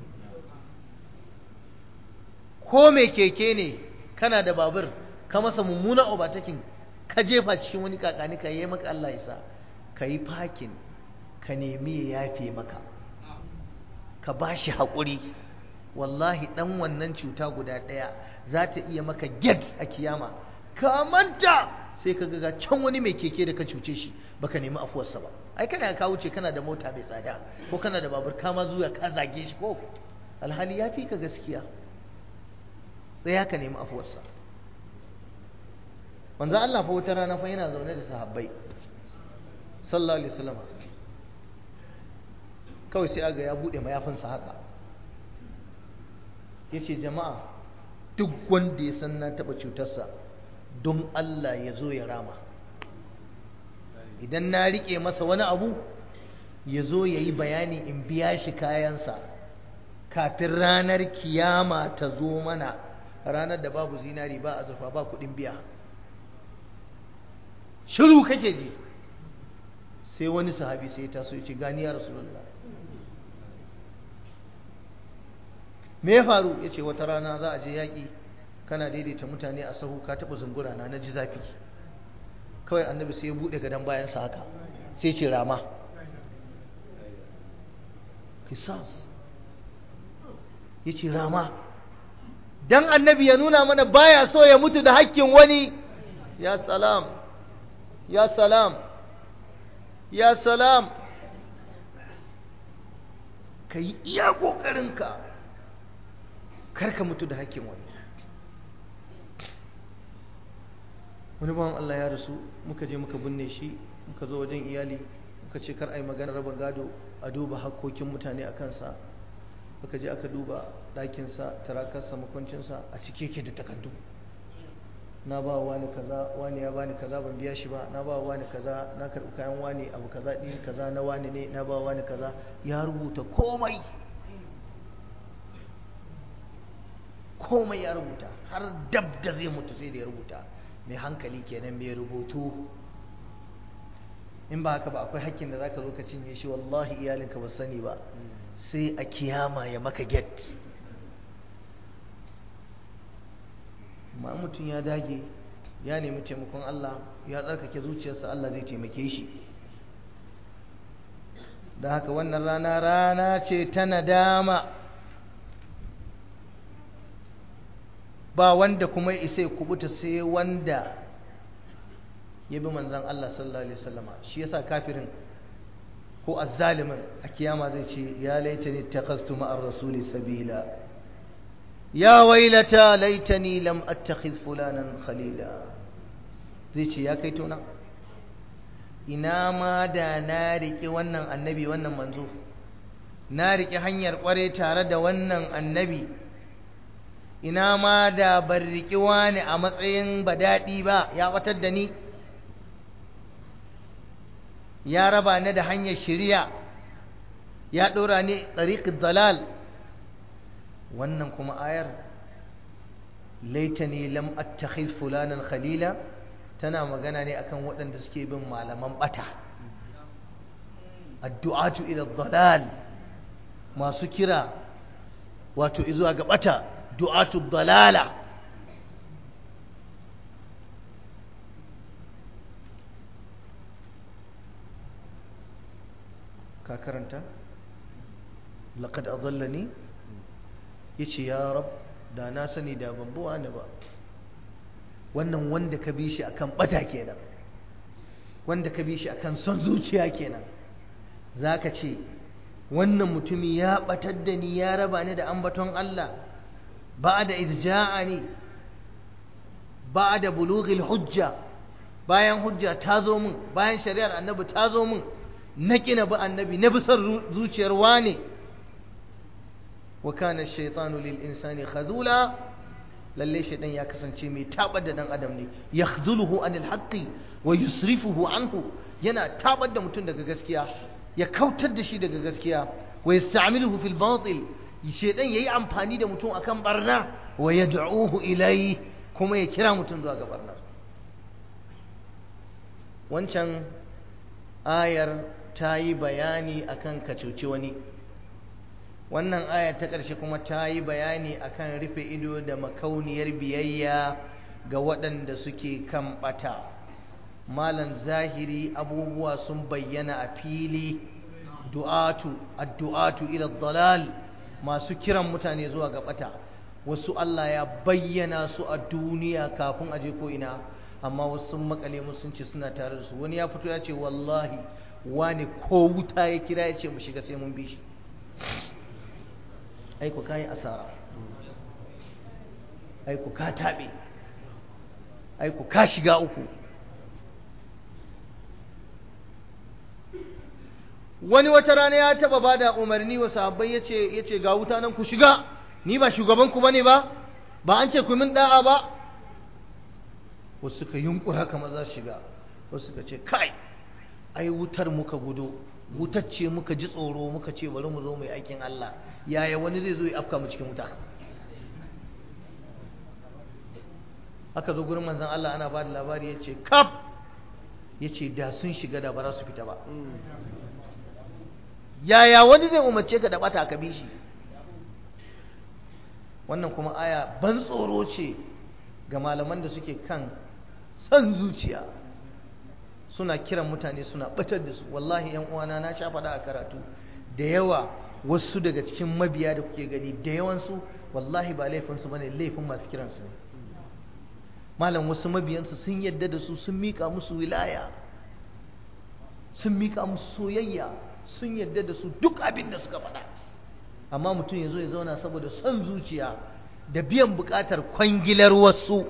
ko mai keke ne kana da babur ka masa mummuna obatakin ka jefa cikin wani kakani ka yi maka Allah ya sa ka yi fakin ka nemi ya yafe maka ka ba shi haƙuri wallahi ɗan wannan cuta guda ɗaya za ta iya maka get a kiyama ka manta sai ka ga can wani mai keke da ka cuce shi baka nemi afuwarsa ba ai kana ka wuce kana da mota mai tsada ko kana da babur kama zuwa ka zage shi ko alhali ya fi ka gaskiya tsaya ka nemi afuwarsa manzo Allah fa wata rana fa yana zaune da sahabbai sallallahu alaihi wasallam kawai sai aga ya bude mayafinsa haka yace jama'a duk wanda ya san na taba cutarsa don Allah ya zo ya rama idan na rike masa wani abu ya zo ya yi bayani in biya shi kayansa kafin ranar kiyama ta zo mana ranar da babu zinari ba azurfa ba kudin biya shiru kake ji sai wani sahabi sai ya taso ya ce gani ya rasulullah me ya faru ya ce wata rana za a je yaƙi kana daidaita mutane a sahu ka taɓa zungura na na ji zafi kawai annabi sai ya buɗe gadon bayansa haka sai ce rama kisas ya ce rama dan annabi ya nuna mana baya so ya mutu da hakkin wani ya salam ya salam ya salam ka yi iya ƙoƙarinka karka mutu da hakkin wani wani bawan Allah ya rasu muka je muka binne shi muka zo wajen iyali muka ce kar a yi magana raba gado a duba hakkokin mutane a kansa muka je aka duba ɗakinsa tarakarsa makwancinsa a cike yake da takardu na ba wani kaza wani ya bani kaza ban biya shi ba na ba wani kaza na karɓi kayan wani abu kaza ɗin kaza na wani ne na ba wani kaza ya rubuta komai komai ya rubuta har dab da zai mutu sai da ya rubuta mai hankali kenan mai rubutu in ba haka ba akwai hakkin da zaka zo ka cinye shi wallahi iyalinka ba sani ba sai a kiyama ya maka get ma mutum ya dage ya nemi taimakon Allah ya tsarkake zuciyarsa Allah zai taimake shi da haka wannan rana rana ce ta nadama ba wanda kuma ya isa ya kubuta sai wanda ya bi manzan Allah sallallahu alaihi wasallama shi yasa kafirin ko azzalimin a kiyama zai ce ya laitani takhastu ma'ar rasuli sabila ya wailata laitani lam attakhidh fulanan khalila zai ce ya kai tona ina ma da na riƙe wannan annabi wannan manzo na riƙe hanyar ƙware tare da wannan annabi ina ma da ban riƙi wani a matsayin badaɗi ba ya batar da ni ya raba ni da hanyar shiriya ya ɗora ni ɗariƙin dalal wannan kuma ayar laitani lam attakhiz fulanan khalila tana magana ne akan waɗanda suke bin malaman ɓata addu'atu ila dalal masu kira wato izuwa ga ɓata du'atu dalala ka karanta laqad adallani yace ya rab da na sani da ban buwa ne ba wannan wanda ka bi shi akan bata kenan wanda ka bi shi akan son zuciya kenan zaka ce wannan mutumi ya batar da ni ya raba ni da ambaton Allah ba'da idh ja'ani ba'da bulughil hujja bayan hujja ta zo min bayan shari'ar annabi ta zo min na kina bi annabi na bi son zuciyar wane wa kana ash-shaytanu lil insani khadula lalle shaidan ya kasance mai tabar da dan adam ne yakhdhuluhu anil haqqi wa yusrifuhu anhu yana tabar da mutum daga gaskiya ya kautar da shi daga gaskiya wa yasta'miluhu fil batil shaidan yayi amfani da mutum akan barna wa yad'uhu ilayhi kuma ya kira mutum zuwa ga barna wancan ayar ta yi bayani akan ka cuci wani wannan aya ta ƙarshe kuma ta yi bayani akan rufe ido da makauniyar biyayya ga waɗanda suke kan ɓata malan zahiri abubuwa sun bayyana a fili du'atu addu'atu ila dalal masu kiran mutane zuwa ga ɓata wasu Allah ya bayyana su a duniya kafin a je ko ina amma wasu sun makale mu sun ce suna tare da su wani ya fito ya ce wallahi wani ko wuta ya kira ya ce mu shiga sai mun bi shi aiku ka yi asara aiku ka taɓe aiku ka shiga uku wani wata rana ya taɓa ba da umarni wa sahabbai ya ce ga wuta nan ku shiga ni ba shugabanku ba ne ba ba an ce ku min ɗa'a ba wasu suka yunkura kamar za su shiga wasu suka ce kai ai wutar muka gudu wutacce muka ji tsoro muka ce bari mu zo mai aikin Allah yaya wani zai zo ya afka mu cikin wuta aka zo gurin manzon Allah ana ba da labari ya ce kaf ya ce da sun shiga da ba za su fita ba yaya wani zai umarce ka da bata ka bi shi wannan kuma aya ban tsoro ce ga malaman da suke kan son zuciya suna kiran mutane suna batar da su wallahi yan uwana na sha faɗa a karatu da yawa wasu daga cikin mabiya da kuke gani da yawansu wallahi ba laifinsu bane laifin masu kiransu ne malam wasu mabiyansu sun yadda da su sun mika musu wilaya sun mika musu soyayya sun yadda da su duk abin da suka faɗa amma mutum ya zo ya zauna saboda son zuciya da biyan buƙatar kwangilar wasu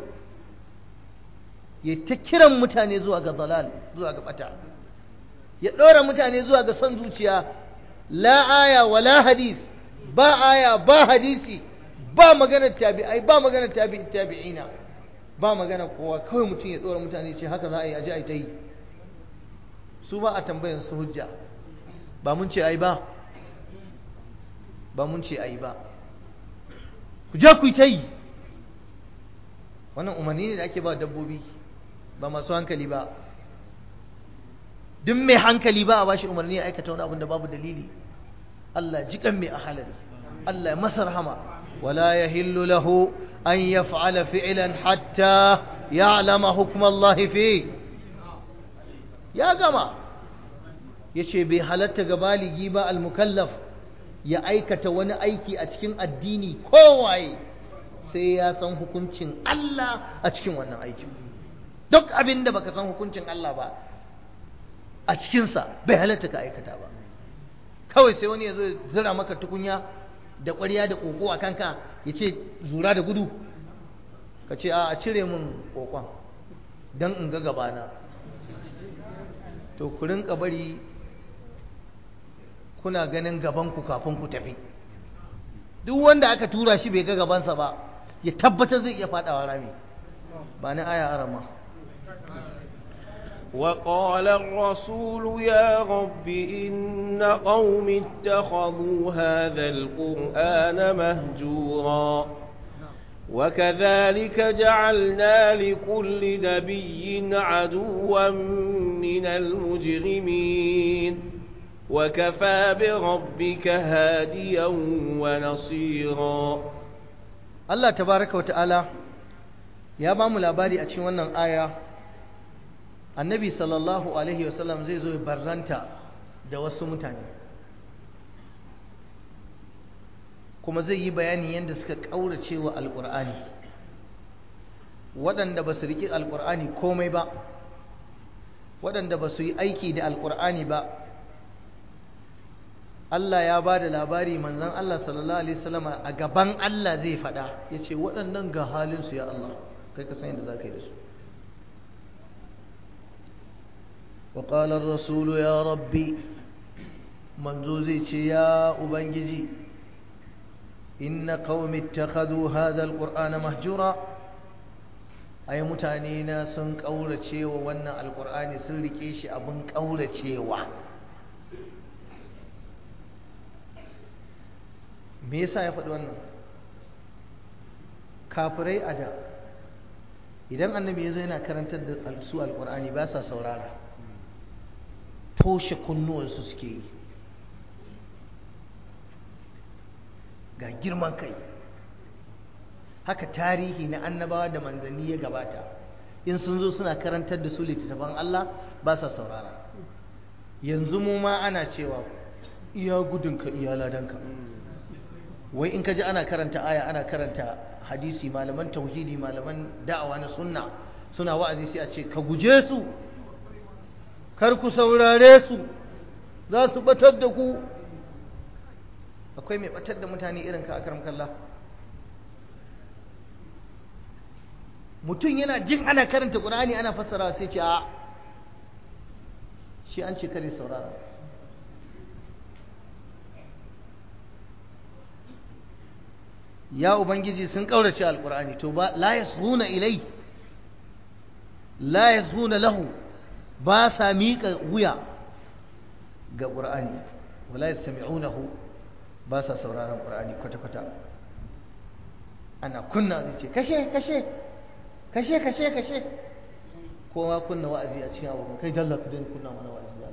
ya ta kiran mutane zuwa ga dalal zuwa ga bata ya ɗora mutane zuwa ga son zuciya la aya wa la hadis ba aya ba hadisi ba maganar tabi'ai ba maganar tabi'i tabi'ina ba magana kowa kawai mutum ya ɗora mutane ce haka za a yi aji a yi ta yi su ba a tambayar su hujja ba mun ce ai ba ba mun ce ai ba ku je ku yi ta yi wannan umarni ne da ake ba dabbobi ba masu hankali ba duk mai hankali ba a bashi umarni ya aikata wani abin da babu dalili Allah jikan mai ahalari Allah masa rahama wala yahillu lahu an yaf'ala fi'lan hatta ya'lama hukm Allah fi ya gama yace bai halatta ga baligi ba al-mukallaf ya aikata wani aiki a cikin addini kowaye sai ya san hukuncin Allah a cikin wannan aikin duk abin da baka san hukuncin Allah ba a cikinsa bai halatta ka aikata ba kawai sai wani ya zo zira maka tukunya da ƙwarya da ƙoƙo a kanka ya ce zura da gudu ka ce a cire min ƙoƙon don in ga gabana to ku rinka bari kuna ganin gabanku kafin ku tafi duk wanda aka tura shi bai ga gabansa ba ya tabbatar zai iya faɗawa rami ba ni aya arama وقال الرسول يا رب إن قوم اتخذوا هذا القرآن مهجورا وكذلك جعلنا لكل نبي عدوا من المجرمين وكفى بربك هاديا ونصيرا Allah tabaraka wa ta'ala ya ba mu labari a cikin wannan aya annabi sallallahu alaihi wasallam zai zo barranta da wasu mutane kuma zai yi bayani yadda suka ƙaurace wa alƙur'ani waɗanda ba su riƙe alƙur'ani komai ba waɗanda ba su yi aiki da alƙur'ani ba Allah ya ba da labari manzan Allah sallallahu alaihi wasallam a gaban Allah zai faɗa ya ce waɗannan ga halinsu ya Allah kai ka san yadda za ka yi da su وقال الرسول يا ربي منذ زي يا أبنجي إن قوم اتخذوا هذا القرآن مهجورا أي متانينا سن قولة شيوا وانا القرآن سلكيش أبن قولة شيوا me yasa ya faɗi wannan kafirai a da idan annabi ya zo yana karantar da su alƙur'ani ba sa saurara toshe kunnuwansu suke yi ga girman kai haka tarihi na annabawa da manzanni ya gabata in sun zo suna karantar da su littattafan Allah ba sa saurara yanzu mu ma ana cewa iya gudunka iya ladanka wai in ka ji ana karanta aya ana karanta hadisi malaman tauhidi malaman da'awa na sunna suna wa'azi sai a ce ka guje su kar ku saurare su za su batar da ku akwai mai batar da mutane irin ka akaram kalla mutum yana jin ana karanta ƙur'ani ana fassara sai ce a shi an ce kare saurara ya ubangiji sun ƙaurace alƙur'ani to ba la yasruna ilai la yasruna lahu ba sa miƙa wuya ga ƙur'ani wala yastami'unahu ba sa sauraron ƙur'ani kwata-kwata ana kunna zai ce kashe kashe kashe kashe kashe kowa kunna wa'azi a cikin abokan kai dalla ka daina kunna mana wa'azi ya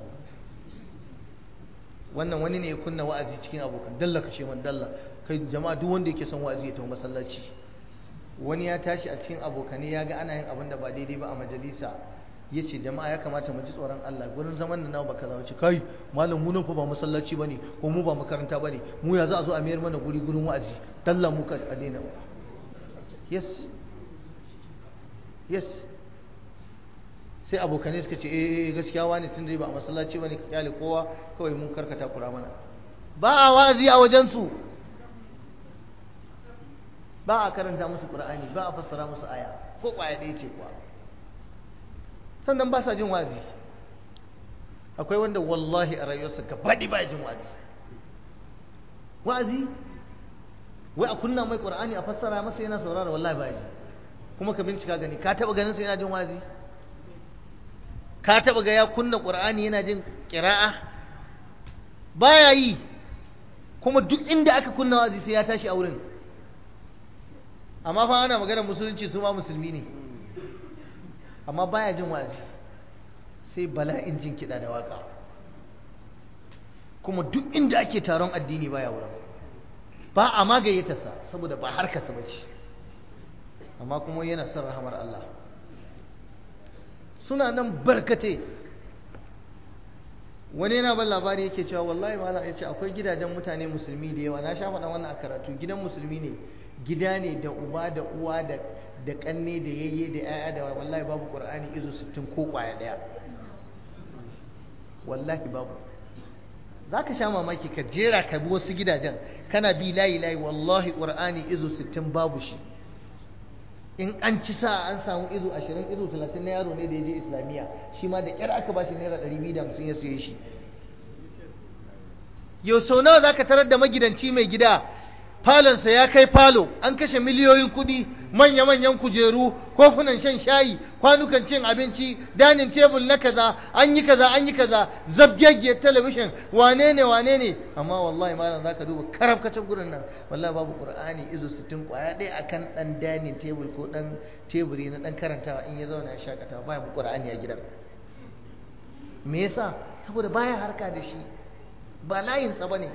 wannan wani ne ya kunna wa'azi cikin abokan dalla kashe man dalla kai jama'a duk wanda yake son wa'azi ya tafi masallaci wani ya tashi a cikin abokanai ya ga ana yin abin da ba daidai ba a majalisa ya ce jama'a ya kamata mu ji tsoron Allah gurin zaman da nawa baka zawo ce kai malam mu nan fa ba masallaci bane ko mu ba makaranta bane mu ya za a zo a mayar mana guri gurin wa'azi dalla mu ka a daina yes yes sai abokanai suka ce eh gaskiya wani tun da ba a masallaci bane ka kyale kowa kawai mun karkata kura mana ba a wa'azi a wajen su ba a karanta musu qur'ani ba a fassara musu aya ko kwaya ɗaya ce kuwa sannan ba sa jin wazi akwai wanda wallahi a rayuwarsa gabaɗi ba jin wazi wazi wai a kunna mai ƙur'ani a fassara masa yana saurara wallahi ba ji kuma ka bincika gani ka taɓa ganin sa yana jin wazi ka taɓa ga ya kunna ƙur'ani yana jin ƙira'a baya yi kuma duk inda aka kunna wazi sai ya tashi a wurin amma fa ana magana musulunci su ma musulmi ne amma baya jin wazi sai bala'in jin kiɗa da waƙa kuma duk inda ake taron addini baya wurin ba a magayyatarsa saboda ba harkarsa ba ce amma kuma yana son rahamar Allah suna nan barkate wani yana ban labari yake cewa wallahi malam ya ce akwai gidajen mutane musulmi da yawa na sha faɗa wannan a karatu gidan musulmi ne gida ne da uba da uwa da da kanne da yayye da yaya da wallahi babu qur'ani izo 60 ko kwaya daya wallahi babu zaka sha mamaki ka jera ka bi wasu gidajen kana bi layi layi wallahi qur'ani izo 60 babu shi in an ci sa an samu izo 20 izo 30 na yaro ne da ya je islamiyya shi ma da kyar aka bashi naira 250 ya siye shi yau sau nawa zaka tarar da magidanci mai gida falonsa ya kai falo an kashe miliyoyin kuɗi manya-manyan kujeru kofunan shan shayi kwanukan cin abinci danin tebul na kaza an yi kaza an yi kaza zabgegge talabishin wane ne wane ne amma wallahi malam zaka duba karafkacin gurin nan wallahi babu qur'ani izo 60 kwaya ɗaya akan dan danin tebul ko dan teburi na dan karantawa in ya zauna ya shakata baya bu qur'ani a gidan me yasa saboda baya harka da shi ba layinsa bane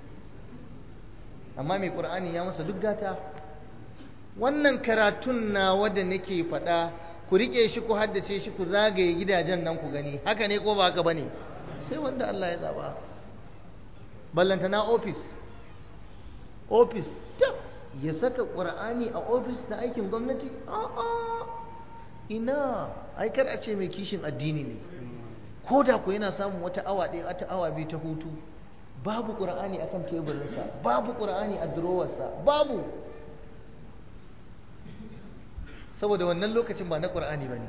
amma mai ƙur'ani ya masa duk gata wannan karatun na wadda nake faɗa ku riƙe shi ku haddace shi ku zagaye gidajen nan ku gani haka ne ko ba haka bane sai wanda Allah ya zaba ballanta na ofis ofis ya saka ƙur'ani a ofis na aikin gwamnati a'a ina aikar a ce mai kishin addini ne ko da ku yana samun wata awa ɗaya wata awa biyu ta hutu babu ƙura'ani akan teburinsa babu ƙura'ani a durowarsa babu saboda wannan lokacin ba na ƙura'ani ba ne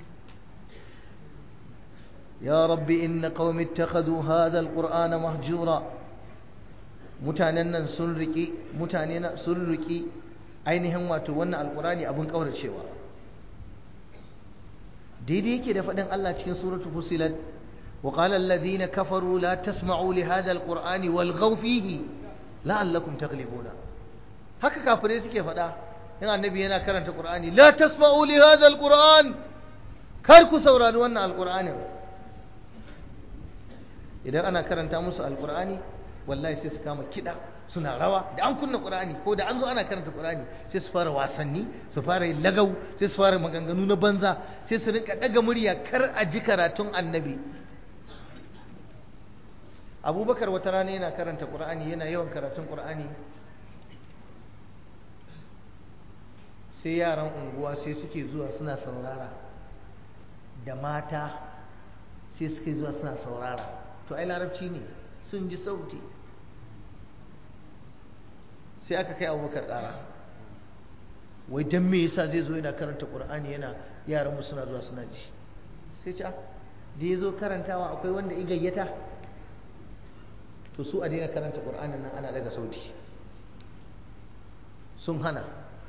ya rabbi inna qaumi ittakhadhu hadha alqur'ana mahjura mutanen nan sun riki mutane na sun riki ainihin wato wannan alqur'ani abun kauracewa daidai yake da faɗin Allah cikin suratul fusilat وقال الذين كفروا لا تسمعوا لهذا القرآن والغوا فيه لعلكم تغلبون haka kafirai suke faɗa in annabi yana karanta qur'ani la tasma'u li hadha alquran kar ku saurari wannan alqur'ani idan ana karanta musu alqur'ani wallahi sai su kama kida suna rawa da an kunna qur'ani ko da an zo ana karanta qur'ani sai su fara wasanni su fara yin lagau sai su fara maganganu na banza sai su rinka daga murya kar a ji karatun annabi abubakar wata rana yana karanta ƙur'ani yana yawan karatun ƙur'ani sai yaran unguwa sai suke zuwa suna saurara da mata sai suke zuwa suna saurara to ai larabci ne sun ji sauti sai aka kai abubakar ƙara wai don me yasa zai zo yana karanta ƙur'ani yana yaran mu suna zuwa suna ji sai ce da ya zo karantawa akwai wanda i gayyata to su a daina karanta ƙur'anin nan ana daga sauti sun hana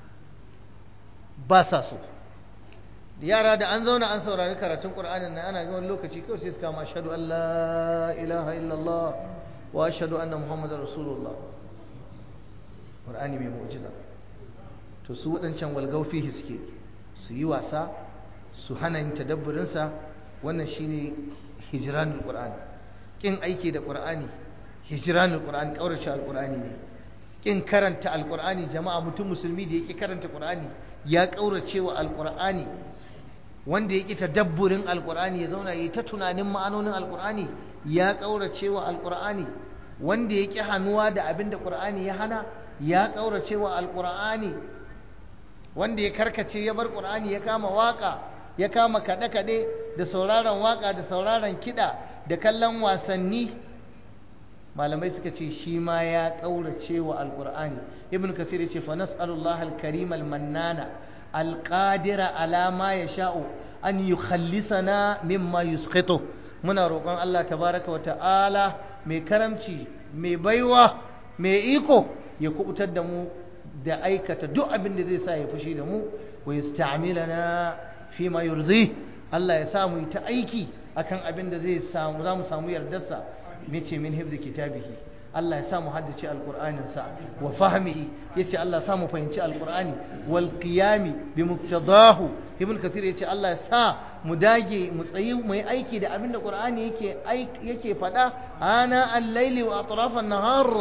ba sa so yara da an zauna an saurari karatun ƙur'anin nan ana yawan lokaci kawai sai su kama ashhadu an la ilaha illallah wa ashhadu anna muhammadar rasulullah ƙur'ani mai mu'jiza to su waɗancan walgau fihi suke su yi wasa su hana yin tadabburinsa wannan shine hijranul qur'an kin aiki da qur'ani hijranul qur'an kaurace alqur'ani ne kin karanta alqur'ani jama'a mutum musulmi da yake karanta qur'ani ya kaurace wa alqur'ani wanda yake tadabburin alqur'ani ya zauna yayi ta tunanin ma'anonin alqur'ani ya kaurace wa alqur'ani wanda yake hannuwa da abin da qur'ani ya hana ya kaurace wa alqur'ani wanda ya karkace ya bar qur'ani ya kama waka ya kama kaɗe kaɗe da sauraron waka da sauraron kiɗa da kallon wasanni malamai suka ce shi ma ya ƙaurace wa alƙur'ani ibn kasir ya ce fa nas'alullah al-karim al-mannana al-qadira ala ma yasha'u an yukhallisana mimma yusqitu muna roƙon Allah tabaraka wa ta'ala mai karamci mai baiwa mai iko ya kubutar da mu da aikata duk abin da zai sa ya fushi da mu wa yasta'milana fi ma yurdi Allah ya sa mu ta aiki akan abin da zai samu za mu samu yardarsa mace min hifzi kitabihi Allah ya sa mu haddace alqur'anin sa wa fahmihi yace Allah ya sa mu fahimci alqur'ani wal qiyami bi muqtadahu ibn kasir yace Allah ya sa mu dage mu tsayi mu yi aiki da abin da qur'ani yake yake fada ana al-laili wa atrafan nahar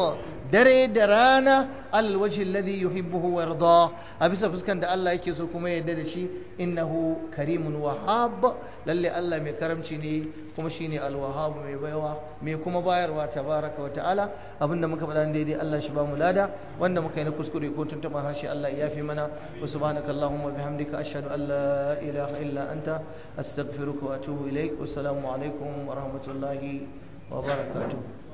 dare da rana alal wajhi alladhi yuhibbuhu wa yarda a bisa fuskan da Allah yake so kuma yadda da shi innahu karimun wahhab lalle Allah mai karamci ne kuma shine alwahhab mai baiwa mai kuma bayarwa tabaraka wa ta'ala abinda muka faɗa daidai Allah shi ba mu lada wanda muka yi na kuskure ko tuntuɓa harshe Allah ya yafe mana wa subhanaka allahumma bihamdika ashhadu an la ilaha illa anta astaghfiruka wa atubu ilaik wassalamu alaikum wa rahmatullahi wa barakatuh